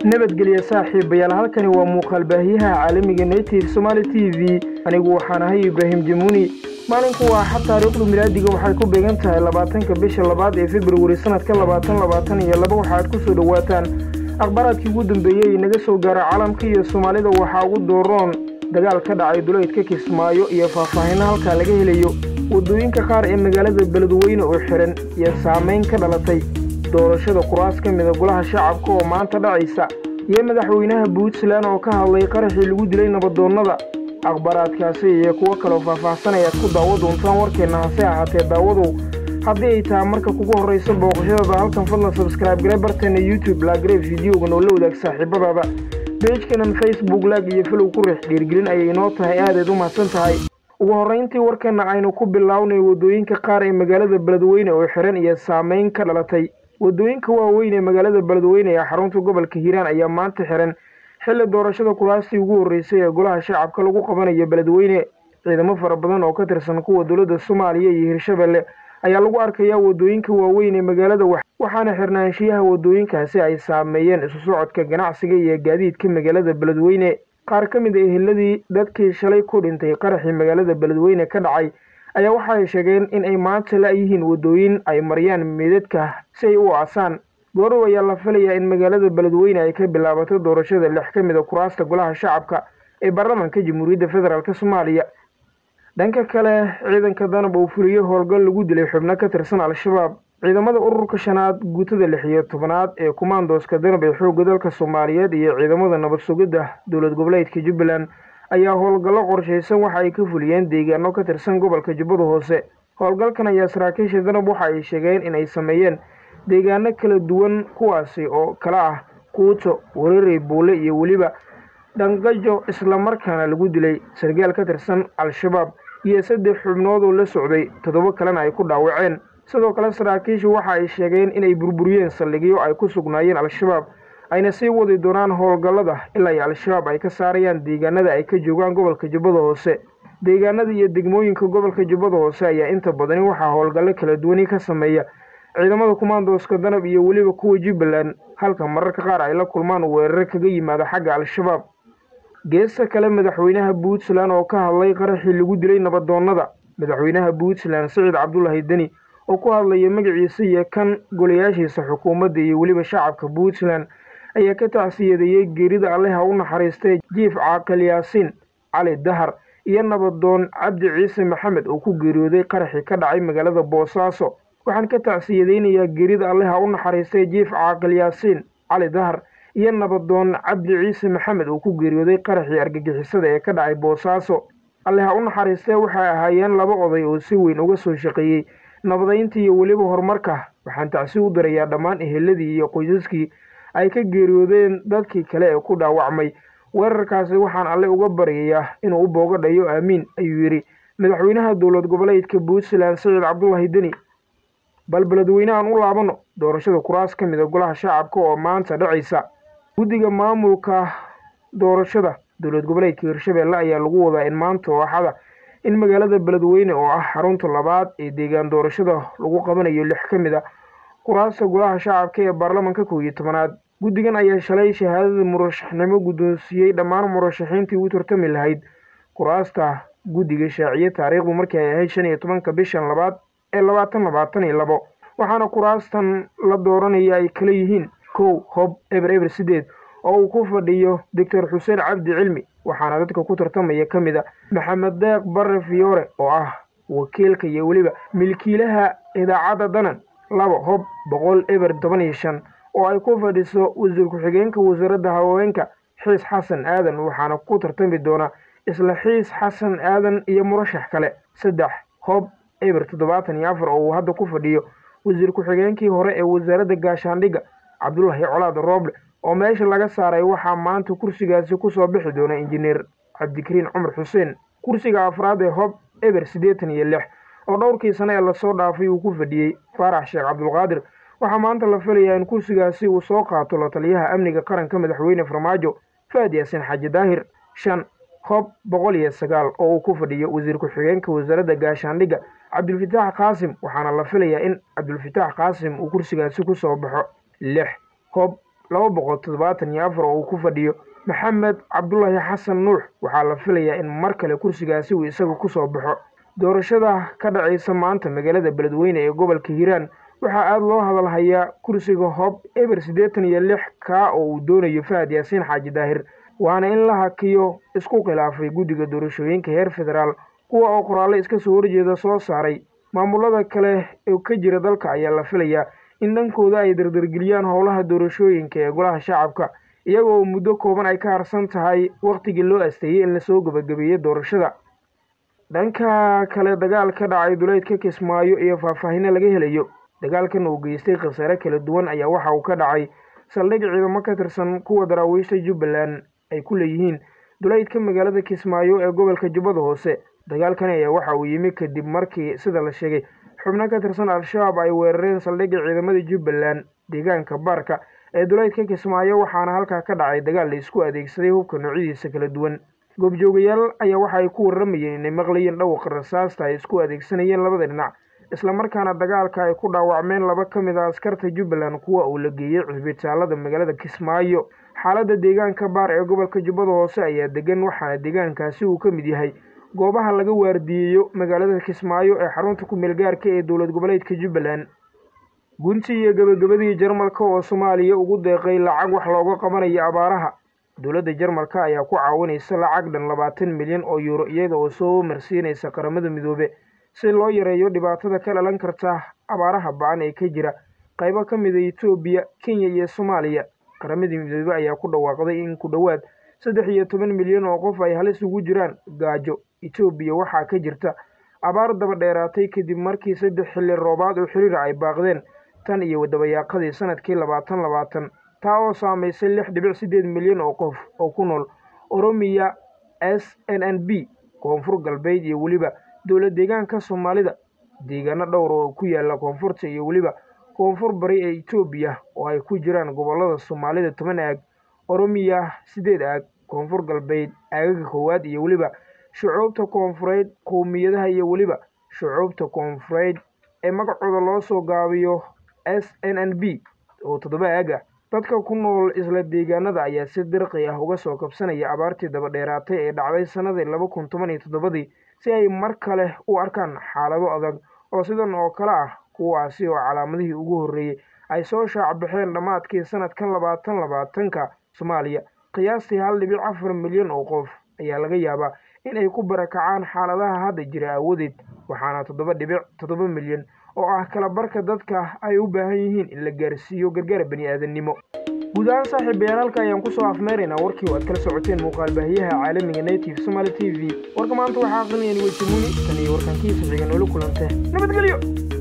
nabadgelya saaxiibayaal halkani waa muuqaal baahiyaha caalamiga native somaali t v anigu waxaan ahay ibraahim jamuuni maalinku waa axad taariikhdu milaadiga waxay ku beegan tahay labaatanka bisha labaad ee februari sanadka labaatan labaatan iyo laba waxaad ku soo dhowaataan akhbaaraadkii ugu dambeeyey naga soo gaara caalamka iyo soomaalida waxaa ugu dooroon dagaal ka dhacay duleydka kismaayo iyo faahfaahinno halkaa laga helayo waddooyinka qaar ee magaalada beledweyne oo xihan iyo saamayn ka dhalatay doorashada kuraas ka mida golaha shacabka oo maanta dhacaysa iyo madaxweynaha puntland oo ka hadlay qaraxii lagu dilay nabadoonnada akhbaaraadkaasi iyo kuwo kaloo faahfaahsan ayaad ku daawo doontaan warkeenna hase ahaatee daawadow haddii ay tahay marka kugu horrayso booqashadada halkan fadlan sabskraibe gare barteena youtube laagare fideogan oo la wadaag saaxiibadaada beejkanan facebook laag iyo filow ku riix dhiirgelin ayay inoo tahay aadayd u mahadsan tahay ugu horrayntii warkeenna aynu ku bilownay waddooyinka qaar ee magaalada beledweyne oo xihan iyo saamayn ka dhalatay waddooyinka waaweyn ee magaalada beledweyne ee xarunta gobolka hiiraan ayaa maanta xihan xilli doorashada kuraastii ugu horreysay ee golaha shacabka lagu qabanayo beledweyne ciidamo fara badan oo ka tirsan kuwa dowladda soomaaliya iyo hirshabelle ayaa lagu arkayaa waddooyinka waaweyn ee magaalada waxaana xirnaanshiyaha waddooyinkaasi ay saameeyeen isu socodka ganacsiga iyo gaadiidka magaalada beledweyne qaar ka mid a eheladii dadkii shalay ku dhintay qaraxii magaalada beledweyne ka dhacay ayaa waxa ay sheegeen in ay maanta la-yihiin waddooyin ay mariyaan meedadka si ay u aasaan goorow ayaa la filayaa in magaalada beledweyne ay ka bilaabato doorashada lix ka mid a kuraasta golaha shacabka ee baarlamaanka jamhuuriyadda federaalk soomaaliya dhanka kale ciidanka danab uu fuliyo howlgal lagu dilay xubno ka tirsan al-shabaab ciidamada ururka shanaad guutada lix iyo tobanaad ee kumaandooska danab ee xoogga dalka soomaaliyeed iyo ciidamada nabad sugidda dowlad goboleedka jubbaland ayaa howlgallo qorshaysan waxa ay ka fuliyeen deegaano ka tirsan gobolka jubbada hoose howlgalkan ayaa saraakiisha danab waxa ay sheegeen in ay sameeyeen deegaano kala duwan kuwaasi oo kala ah kuuto wareerey buule iyo weliba dhangajo islamarkaana lagu dilay sargaal ka tirsan al-shabaab iyo saddex xubnood oo la socday toddoba kalena ay ku dhaawaceen sidoo kale saraakiishu waxa ay sheegeen inay burburiyeen saldhigyo ay ku sugnaayeen al-shabaab ayna sii wadi doonaan howlgallada ilaa ay al-shabaab ay ka saarayaan deegaanada ay ka joogaan gobolka jubbada hoose deegaanada iyo degmooyinka gobolka jubbada hoose ayaa inta badani waxaa howlgallo kala duwani ka sameeya ciidamada kumaandooska danab iyo weliba kuwa jubbaland halka mararka qaar ay la kulmaan weeraro kaga yimaada xagga al-shabaab geesta kale madaxweynaha puntland oo ka hadlay qaraxii lagu dilay nabadoonnada madaxweynaha puntland siciid cabdulaahi deni oo ku hadlaya magaciisa iyo kan golayaashiisa xukuumadda iyo weliba shacabka puntland ayaa ka tacsiyadeeyey geerida alleha u naxariistay jiif caaqil yaasiin cali dahar iyo nabadoon cabdi ciise maxamed oo ku geeriyooday qaraxii ka dhacay magaalada boosaaso waxaan ka tacsiyadeynayaa geerida alleha u naxariistay jiif caaqil yaasiin cali dahar iyo nabadoon cabdi ciise maxamed oo ku geeriyooday qaraxii argagixisada ee ka dhacay boosaaso alleha u naxariistee waxay ahaayeen laba oday oo si weyn uga soo shaqeeyey nabadaynta iyo weliba horumarka waxaan tacsi u dirayaa dhammaan eheladii iyo qoysaskii ay ka geeriyoodeen dadkii kale ee ku dhaawacmay weerarkaasi waxaan alle uga baryayaa inuu u boogadhayo aamiin ayuu yidhi madaxweynaha dowlad goboleedka puntland siciid cabdulaahi deni bal beledweynehan u laabano doorashada kuraas ka mid a golaha shacabka oo maanta dhacaysa guddiga maamulka doorashada dowlad goboleedka hirshabelle ayaa lagu wadaa in maanta oo axada in magaalada beledweyne oo ah xarunta labaad ee deegaan doorashada lagu qabanayo lix ka mid a kuraasta golaha shacabka ee baarlamanka kow iyo tobanaad guddigan ayaa shalay shahaadada murashaxnimo guddoonsiiyey dhammaan murashaxiintii u tartami lahayd kuraasta guddiga shaaciye taariikhdu markii ay ahayd shan iyo tobanka bishan labaad ee labaatan labaatan iyo labo waxaana kuraastan la dooranaya ay kala yihiin kow hob eber eber sideed oo uu ku fadhiyo doctor xuseen cabdi cilmi waxaana dadka ku tartamaya ka mid a maxamed deeq barre fiyoore oo ah wakiilka iyo weliba milkiilaha idaacadda danan laba hob boqol eber toban iyo shan oo ay ku fadhiso wasiir ku-xigeenka wasaaradda haweenka xiis xasan aadan waxaana ku tartami doona isla xiis xasan aadan iyo murashax kale saddex hob eber toddobaatan iyo afar oo uu hadda ku fadhiyo wasiir ku-xigeenkii hore ee wasaaradda gaashaandhigga cabdulaahi colaad rooble oo meesha laga saaray waxaa maanta kursigaasi kusoo bixi doona injineer cabdikariin cumar xuseen kursiga afraad ee hob eber siddeetan iyo lix oo dhowrkii sane ee lasoo dhaafay uu ku fadhiyey faarax sheekh cabdulqaadir waxaa maanta la filayaa in kursigaasi uu soo qaato la taliyaha amniga qaranka madaxweyne farmaajo faad yaasin xaaji daahir shan hob boqol iyo sagaal oo uu ku fadhiyo wasiir ku-xigeenka wasaaradda gaashaandhigga cabdulfataax qaasim waxaana la filayaa in cabdulfataax qaasim uu kursigaasi ku soo baxo lix hob laba boqol toddobaatan iyo afar oo uu ku fadhiyo maxamed cabdulaahi xasan nuux waxaa la filayaa in mar kale kursigaasi uu isaga kusoo baxo doorashada ka dhacaysa maanta magaalada beledweyne ee gobolka hiiraan waxaa aada loo hadalhayaa kursiga hob eber siddeetan iyo lix kaa oo uu doonayo fahad yaasiin xaaji daahir waana in la hakiyo isku khilaafay guddiga doorashooyinka heer federaal kuwa oo qoraallo iska soo horjeeda soo saaray maamulada kale ee ka jira dalka ayaa la filayaa in dhankooda ay dardargeliyaan howlaha doorashooyinka ee golaha shacabka iyagoo muddo kooban ay ka harsan tahay wakhtigii loo asteeyey in lasoo gebagabeeyey doorashada dhanka kale dagaal ka dhacay duleydka kismaayo iyo faahfaahino laga helayo dagaalkan uu geystay khasaare kala duwan ayaa waxa uu ka dhacay saldhig ciidamo ka tirsan kuwa daraawiishta jubbaland ay ku leeyihiin duleydka magaalada kismaayo ee gobolka jubbada hoose dagaalkani ayaa waxa uu yimi kadib markii sida la sheegay xubno ka tirsan al-shabaab ay weerareen saldhigga ciidamada jubbaland deegaanka baarka ee duleydka kismaayo waxaana halkaa ka dhacay dagaal la isku adeegsaday hubka noocyadiisa kala duwan goobjoogayaal ayaa waxa ay ku warramayeen inay maqlayeen dhawaqa rasaasta ay isku adeegsanayeen labada dhinac islamarkaana dagaalka ay ku dhaawacmeen laba ka mid a askarta jubbaland kuwa uu la geeyey cusbitaalada magaalada kismaayo xaaladda deegaanka baar ee gobolka jubbada hoose ayaa degan waxaana deegaankaasi uu ka mid yahay goobaha laga waardiyeeyo magaalada kismaayo ee xarunta ku-meel gaarka ee dowlad goboleedka jubbaland gunti iyo gebagabadii jarmalka oo soomaaliya ugu deeqay lacag wax looga qabanayo abaaraha dowladda jarmalka ayaa ku caawinaysa lacag dhan labaatan milyan oo yuuro iyada oo soo marsiinaysa qaramada midoobe si loo yareeyo dhibaatada ka dhalan karta abaaraha ba-an ee ka jira qaybo ka mida etoobiya kenya iyo soomaaliya qaramadii midoobe ayaa ku dhawaaqday in ku dhowaad saddex iyo toban milyan oo qof ay halis ugu jiraan gaajo etoobiya waxaa ka jirta abaar daba dheeraatay kadib markii saddex xilli roobaad oo xiriir ay baaqdeen tan iyo dabayaaqadii sanadkii labaatan labaatan taa oo saamaysay lix dhibic siddeed milyan oo qof oo ku nool oromiya s n n b koonfur galbeed iyo weliba dowlad deegaanka soomaalida deegaano dhowr oo ku yaala koonfurta iyo weliba koonfur bari ee etoobiya oo ay ku jiraan gobollada soomaalida toban aag oromiya siddeed aag koonfur galbeed aagaga koowaad iyo weliba shucuubta koonfureed qowmiyadaha iyo weliba shucuubta koonfureed ee magacooda loo soo gaabiyo s n n b oo toddoba aag ah dadka ku nool isla deegaanada ayaa si dirqi ah uga soo kabsanaya abaartii daba dheeraatay ee dhacday sannadii laba kun toban iyo toddobadii si ay mar kale u arkaan xaalado adag oo sidan oo kale ah kuwaasi oo calaamadihii ugu horreeyey ay soo shaacbaxeen dhammaadkii sanadkan labaatan labaatanka soomaaliya qiyaastii hal dhibic afar milyan oo qof ayaa laga yaabaa in ay ku barakacaan xaaladaha hadda jira aawadeed waxaana toddoba dhibic toddoba milyan oo ah kala barka dadka ay u baahan yihiin in la gaarsiiyo gargaar bani aadannimo guud ahaan saaxiibayaal halka ayaan kusoo afmeeraynaa warkii oo aad kala socoteen muuqaal baahiyaha caalamiga native somaali t v warka maanta waxaa aqrinayeen wejimuni tan iyo warkankiisa xiga noola kulante nabadgelyo